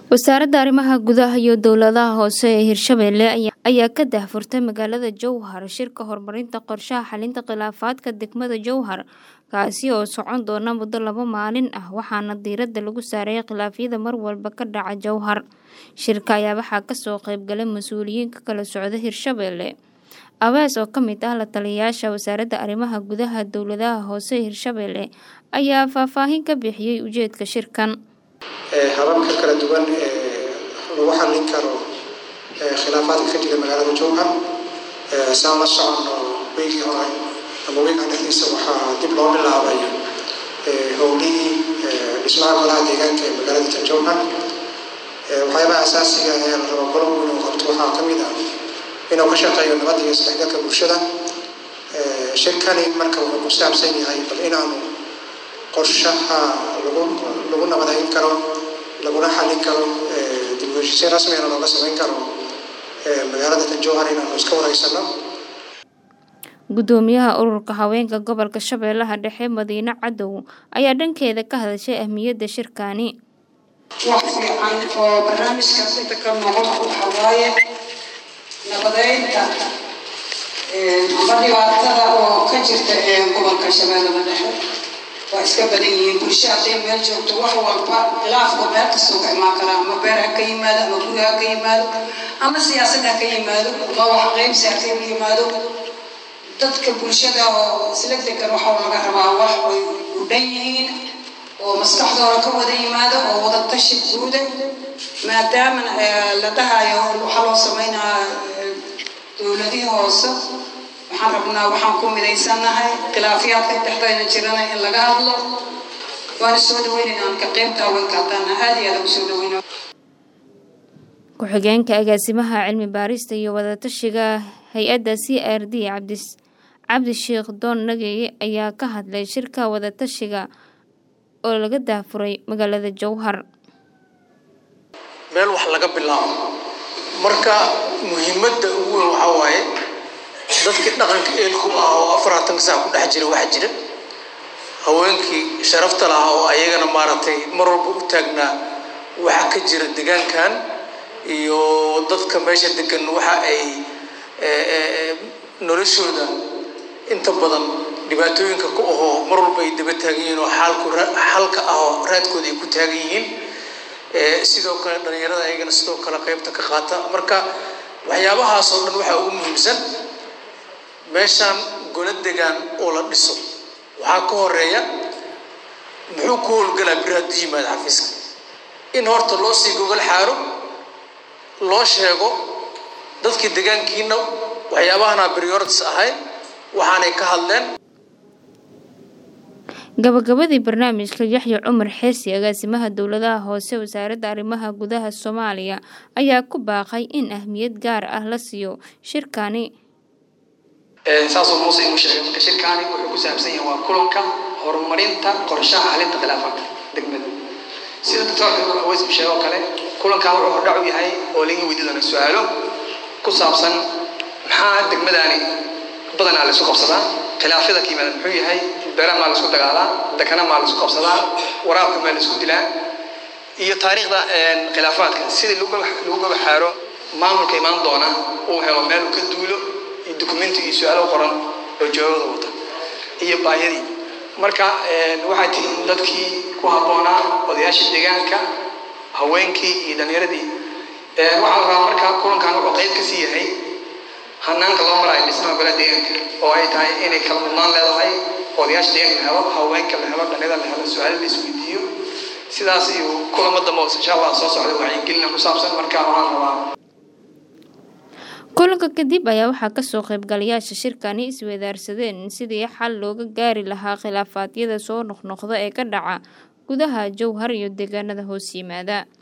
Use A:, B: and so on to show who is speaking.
A: wasaaradda arrimaha gudaha iyo dowladaha hoose ee hirshabelle ayaa ka daahfurtay magaalada jowhar shirka horumarinta qorshaha xalinta khilaafaadka degmada jowhar kaasi oo socon doona muddo laba maalin ah waxaana diiradda lagu saareeyay khilaafyada mar walba ka dhaca jowhar shirka ayaa waxaa kasoo qeybgalay mas-uuliyiin ka kala socda hirshabelle abees oo ka mid ah la taliyayaasha wasaaradda arrimaha gudaha dowladaha hoose ee hirshabelle ayaa faahfaahin ka bixiyey ujeedka shirkan
B: hababka kala duwan ee lagu xallin karo khilaafaadka ka jira magaalada jowhar saan la socono weygii hore ama weygan dhexdiisa waxaa dib loo bilaabay howlihii dhismaha golaha deegaanka ee magaalada tan jowhar waxyaabaha asaasiga ee la rabo golow inuu qabto waxaa ka mid ah inuu ka shaqeeyo nabadda iyo isdhexgalka bulshada shirkani marka wuxuu ku saabsan yahay bal inaanu qorshaha lagu lagu nabadayn karo laguna xallin karo dib u heshiisiin rasmigana looga samayn karo magaalada tan jowhar inaanu iska wareysano
A: gudoomiyaha ururka haweenka gobolka shabeellaha dhexe madiine cadow ayaa dhankeeda ka hadashay ahmiyadda shirkani
C: wax fiican oo barnaamijka inta ka noqon waxa waaye nabadeynta amba dhibaatada oo ka jirta gobolka shabeellada dhexe waa iska badan yihiin bulsho hadday meel joogto wax walba khilaafka meel kastoo ka imaan karaa ama beer ha ka yimaado ama guri ha ka yimaado ama siyaasad ha ka yimaado ama wax qaybsi ha ka yimaado dadka bulshada oo isla degan waxaa laga rabaa wax ay u dhan yihiin oo maskaxdooda ka wada yimaado oo wada tashi guuda maadaama la dhahayo waxaa loo sameynaa dowladihii hoose waxaan rabnaa waxaan ku midaysannahay khilaafyaadka dhexdayna jirana in laga hadlo waana soo dhaweynayna aan ka qaybta haweenka haddaana aad iyo aad ugu soo dhaweyna
A: ku-xigeenka agaasimaha cilmi baarista iyo wadatashiga hay-adda c r d cabdi cabdisheekh doon nageye ayaa ka hadlay shirka wadatashiga oo laga daafuray magaalada jowhar
D: meel wax laga bilaabo marka muhiimadda ugu weyn waxaa waaye dadkii dhaqanka eelku ah oo afaraatanka saa ku dhex jira waxaa jira haweenkii sharafta lahaa oo ayagana maaragtay mar walba u taagnaa waxa ka jira degaankan iyo dadka meesha degan waxa ay noloshooda inta badan dhibaatooyinka ku ahoo mar walba ay daba taagan yihiin oo xaalku xalka ah oo raadkooda ay ku taagan yihiin sidoo kale dhalinyarada ayagana sidoo kale qaybta ka qaata marka waxyaabahaas oo dhan waxaa ugu muhiimsan meeshaan golo degaan oo la dhiso waxaa ka horeeya muxuu ku howlgalaa bir hadduu yimaado xafiiska in horta loo sii gogol xaaro loo sheego dadkii degaankiina waxyaabahana priorities ahayd waxaanay ka hadleen
A: gabagabadii barnaamijka yaxya cumar xeesi agaasimaha dowladaha hoose wasaaradda arrimaha gudaha soomaaliya ayaa ku baaqay in ahmiyad gaar ah la siiyo shirkani
E: saasoo muuse inuu sheegay marka shirkaani wuxuu ku saabsan yahay waa kulanka horumarinta qorshaha xalinta khilaafaadka degmada sida doctoorka aweys uu sheegay oo kale kulankan wuxuu hordhac u yahay oo laga weydi doona su-aalo ku saabsan maxaa degmadaani badanaa la isku qabsadaa khilaafyada ka yimaada muxuu yahay beera maa la isku dagaalaa dekana maa la isku qabsadaa waraabka maa la isku dilaa iyo taariikhda khilaafaadka sidii lagu gabaxaaro maamulka imaan doona uu helo meel uu ka duulo iyo dukumenti iyo su-aalo qoran oo jawaabada wata iyo baayadii marka waxay tihiin dadkii ku habboonaa odayaasha deegaanka haweenkii iyo dhallinyaradii waxaa la rabaa marka kulankan wuxuu qayb ka sii yahay hanaanka loo marayo dhismaha golaha deegaanka oo ay tahay inay kala mudnaan leedahay odayaasha deegaanka la helo haweenka la helo dhallinyarada la helo su-aalo la isweydiiyo sidaas iyo kulamo dambe oo insha allah soo socda wacyigelina ku saabsan marka waxaan rabaa
A: kulanka kadib ayaa waxaa kasoo qaybgalayaasha shirkani isweydaarsadeen sidii xal looga gaari lahaa khilaafaadyada soo noqnoqda ee ka dhaca gudaha jowhar iyo deegaanada hoos yimaada